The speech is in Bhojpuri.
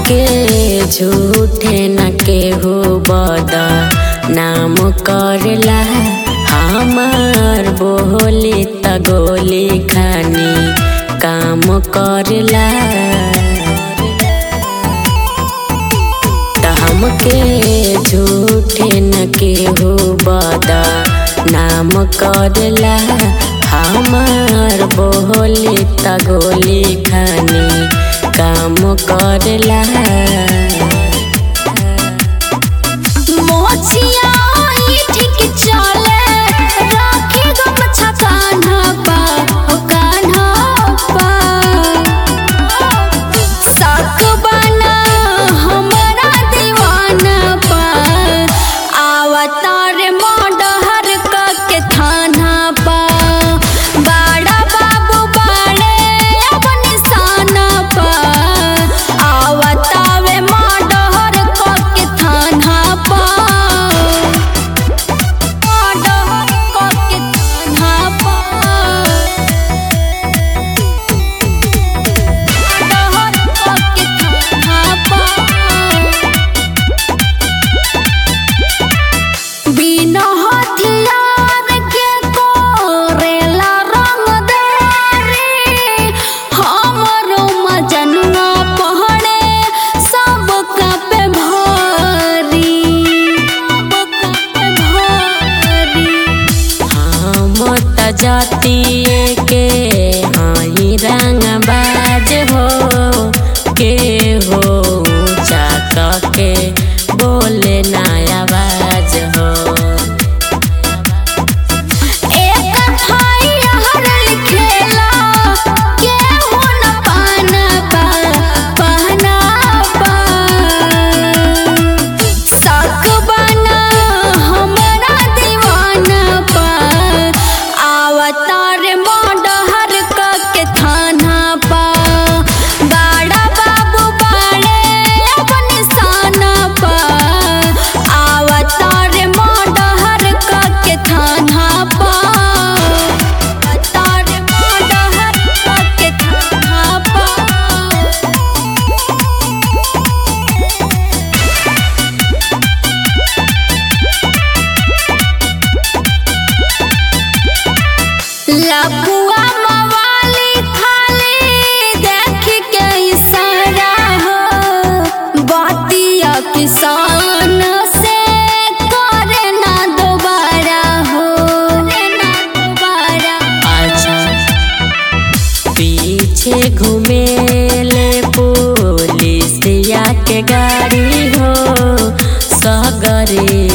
के झूठे न केहू बद नाम करला हमार बोली त गोली खानी काम करला त हमके झूठे न केहू बद नाम करला हमार बोली त गोली खानी काम करला मोचिया ई ठीक चले राखे गमछा कान्हा पा ओ कान्हा पा साक बना हमरा दीवाना पा आवतार मोडहर क के थाना पा बाड़ा बाबू बाड़े अब निशाना पा आवतावे मोडहर क के थाना पा मोडहर क के थाना पा मोडहर क के थाना पा बिना हथियार के कोरेला रंग देरी हमरो मजनुआ पहड़े सब पे भारी सब पे भारी हम त जातिए के हाई रंग बाज हो के हो ऊंचा के बोले ना आवाज हो एक भाई हर लिखेला केहू न पाना पा पाना पा साक बना हमरा दीवाना पा आवतार मोडहर क के थाना पा बाड़ा बाबू बाड़े अब निशाना पा आवतार मोडहर क के थाना पा आवतार मोडहर क के थाना पा लपुआ मवाली खाली देख के इशारा हो बातिया किसान से करे ना दोबारा हो करे ना दोबारा अच्छा पीछे घूमेले पुलिसिया के गाड़ी हो सगरे